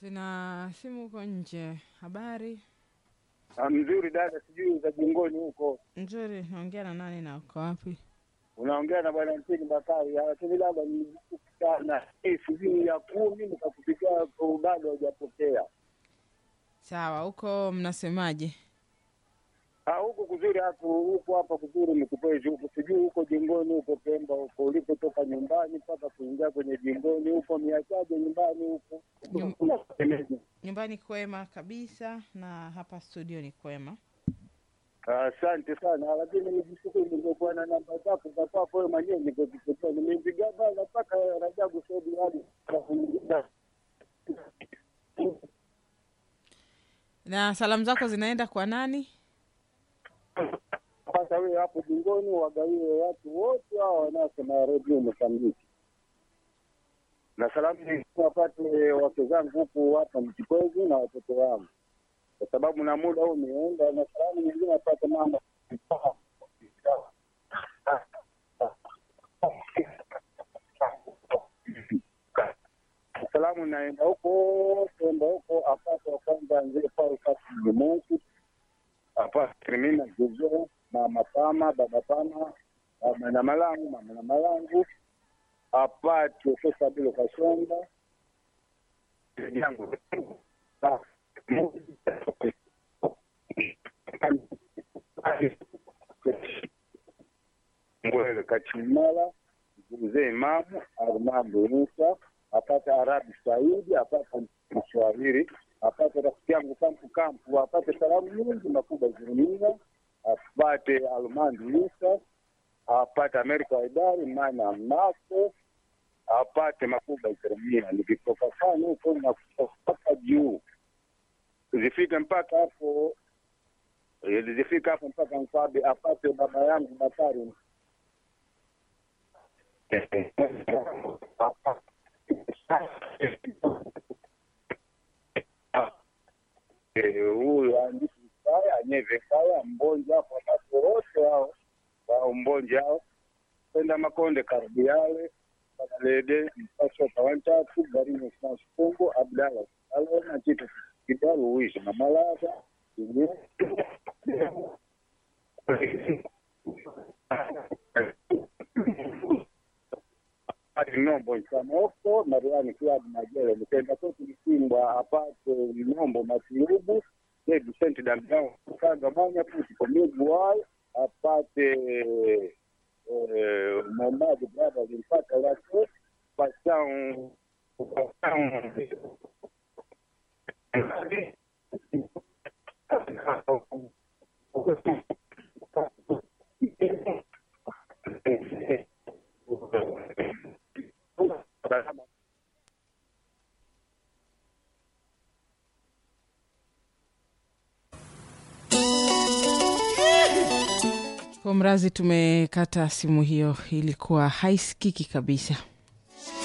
Tuna simu huko nje. Habari Ah, mzuri dada, sijui za jingoni huko nzuri. Naongea na nani na uko wapi? unaongea na bwana Ntini Bakari, Ah, lakini dada ni sana Eh, sijui ya kumi nikakupigia kwa bado hajapokea. Sawa, huko mnasemaje? Ah, huko kuzuri hapo huko hapa kuzuri ni kupezi huko, sijui huko jingoni huko Pemba huko ulipotoka nyumbani mpaka kuingia kwenye jingoni huko miachaje nyumbani huko Nyum- Nyumbani kwema kabisa, na hapa studio ni kwema. Asante sana, lakini nijishukuru ningekuwa na namba zako za kwako wewe mwenyewe ningekupigia. Nimempigia bana mpaka Rajabu Saidi hadi Na salamu zako zinaenda kwa nani? sasa wewe hapo jingoni wagawie watu wote hao wanaosema redio Mozambiki, na salamu nyingine wapate wake zangu huku hapa Mchikwezi na watoto wangu, kwa sababu na muda huu umeenda, na salamu nyingine wapate mama salamu naenda huko kwenda huko apate wa kwanza nzee Paul Kassim Mungu apate Trimina Juzo mama Pama baba Pama mama na malangu mama na malangu apate Sasa Bilo Kashonda yangu Ngwele Kachimala mzee Imamu Armando Musa apate Arabi Saidi apate Mswahili apate rafiki yangu Kampu Kampu apate salamu nyingi makubwa Zurumia apate Almandi Musa apate Amerika Waidari Mana Mako apate makubwa Zurumia nikitoka sana huko na kutoka juu zifike mpaka hapo eh, zifike hapo mpaka Nkwabe apate baba yangu Bakari Eh, huyu andishi kaya anyeve kaya mbonja hapo watu wote hao wao mbonja hao kwenda makonde karibu yale lede mpashoka wantatu garino sansukungu abdala alona chitu kidalu uishi na malaza nombo nsamoko mariani kiadi majele nikenda kwetu msimbwa apate nombo matiubu David Saint Damian kanga manya puti komigu wayo apate eh, Mohamed brother limpata lake pasau Kwa mrazi tumekata simu hiyo, ilikuwa haisikiki kabisa.